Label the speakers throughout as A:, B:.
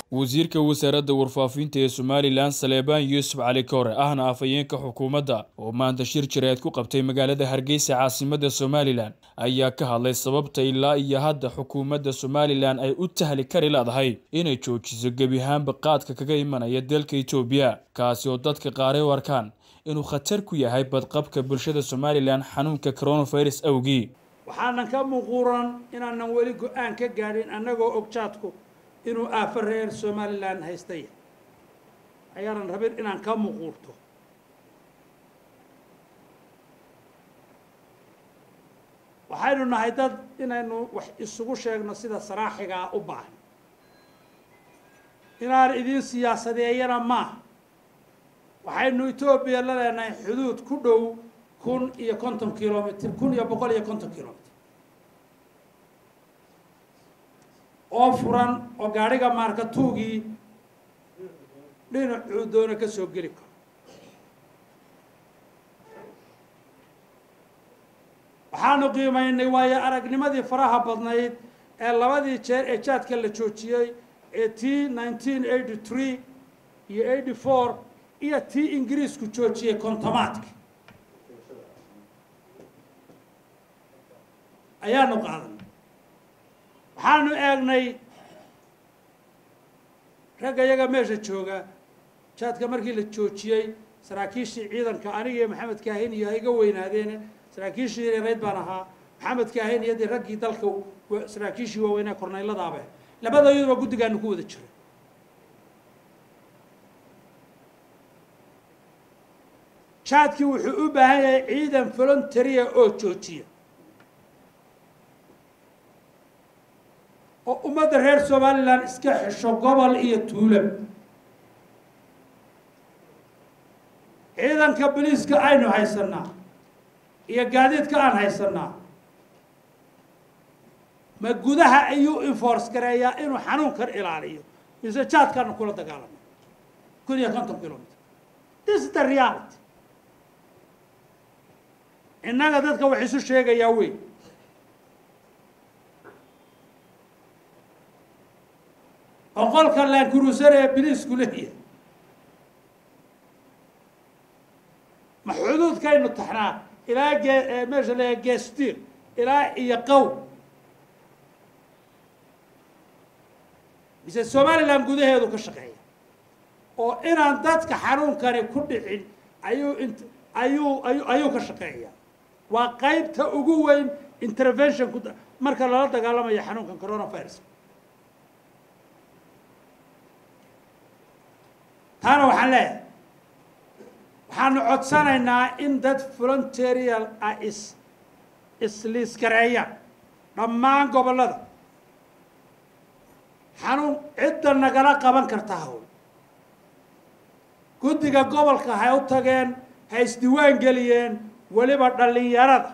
A: wasiirka wasaaradda warfaafinta ee somalilan saleebaan yuusuf cali koore ahna afhayeenka xukuumadda oo maanta shir jireed ku qabtay magaalada hargeysa caasimadda somalilan ayaa ka hadlay sababta ilaa iyo hadda xukuumadda somalilan ay u tahli kari leedahay inay joojiso gebi ahaanba qaadka kaga imanaya dalka etoobiya kaasi oo dadka qaaray u arkaan inuu khatar ku yahay badqabka bulshada somalilan xanuunka coronavirus awgii
B: waxaanan ka muquuran inaanan weli go-aan ka gaadhin annagoo ogjaadku inuu aafo reer somalilan haystay ayaanan rabin inaan ka muquurto waxaynu nahay dad inaynu wax isugu sheegno sida saraaxigaa u baahan inaan idin siyaasadeeyana maaha waxaynu etoobiya la leenahay xuduud ku dhow kun iyo konton kilomitr kun iyo boqol iyo konton kilomitr oo furan oo gaadhiga maarkatuugii dhinacuu doona ka soo geli karo waxaanu qiimaynay waayo aragnimadii faraha badnayd ee labadii jeer ee jaadka la joojiyey ee t nineteen eighty three iyo eighty four iyo tii ingiriisku joojiyey kontomaadka ayaanu qaadanay waxaanu eegnay ragga iyaga meesha jooga jaadka markii la joojiyey saraakiishii ciidanka aniga iyo maxamed kaahin iyo ha iga weynaadeene saraakiishii yareyd baan ahaa maxamed kaahin iyo dee raggii dalka saraakiishii waaweynaa korneyladaaba labadayaduba guddigaanu ku wada jiray jaadkii wuxuu u baahan yahay ciidan voluntaria oo joojiya oo ummadda reer somalilan iska xesho gobol iyo tuulo ciidanka boliiska aynu haysanaa iyo gaadiidka aan haysanaa ma gudaha ayuu enforce gareeyaa inuu xanuunkan ilaaliyo mise jaadkaanu kula dagaalamo kun iyo konton kilomitr this is the reality innaga dadka wax isu sheegayaa wey boqolka laankurusar ee biliisku leeyahay ma xuduudkaynu taxnaa ilaa gee meesha leeyahay geestir ilaa iyo qow mise somalilan gudaheedu ka shaqeeya oo inaan dadka xanuunkani ku dhicin ayuu int ayuu ayu ayuu ka shaqeeya waa qaybta ugu weyn intervention ku marka lala dagaalamayo xanuunkan coronavirus taana waxaan leeyahay waxaanu codsanaynaa in dad volunterial ah is isliiskareeyaan dhammaan gobollada xanuun cidda nagala qaban karta hawl guddiga gobolka hay u tageen ha isdiwaan geliyeen weliba dhallinyarada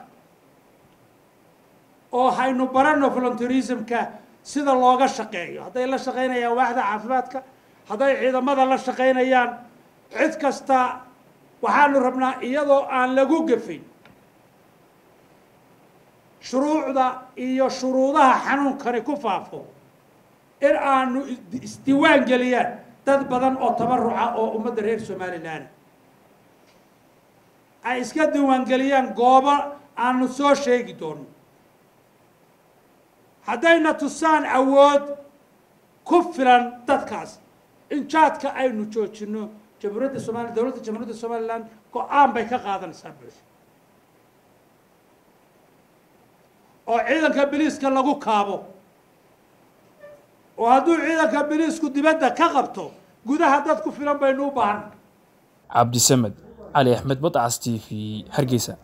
B: oo haynu barano volunterismka sida looga shaqeeyo hadday la shaqaynayaan waaxda caafimaadka hadday ciidamada la shaqaynayaan cid kasta waxaanu rabnaa iyadoo aan lagu gafin shuruucda iyo shuruudaha xanuunkani ku faafo in aanu isdiwaan geliyaan dad badan oo tabaruca oo ummadda reer somalilan ay iska diiwaangeliyaan goobo aanu soo sheegi doono haddayna tusaan awood ku filan dadkaas in jaadka aynu joojino jamhuuriyadda somaliya dowladda jamhuuriyadda somalilan go-aan bay ka qaadanaysaa bulsha oo ciidanka biliiska lagu kaabo oo hadduu ciidanka biliisku dibadda ka qabto gudaha dad ku filan baynu u baahan
A: cabdisamed cali axmed badcas t v hargeysa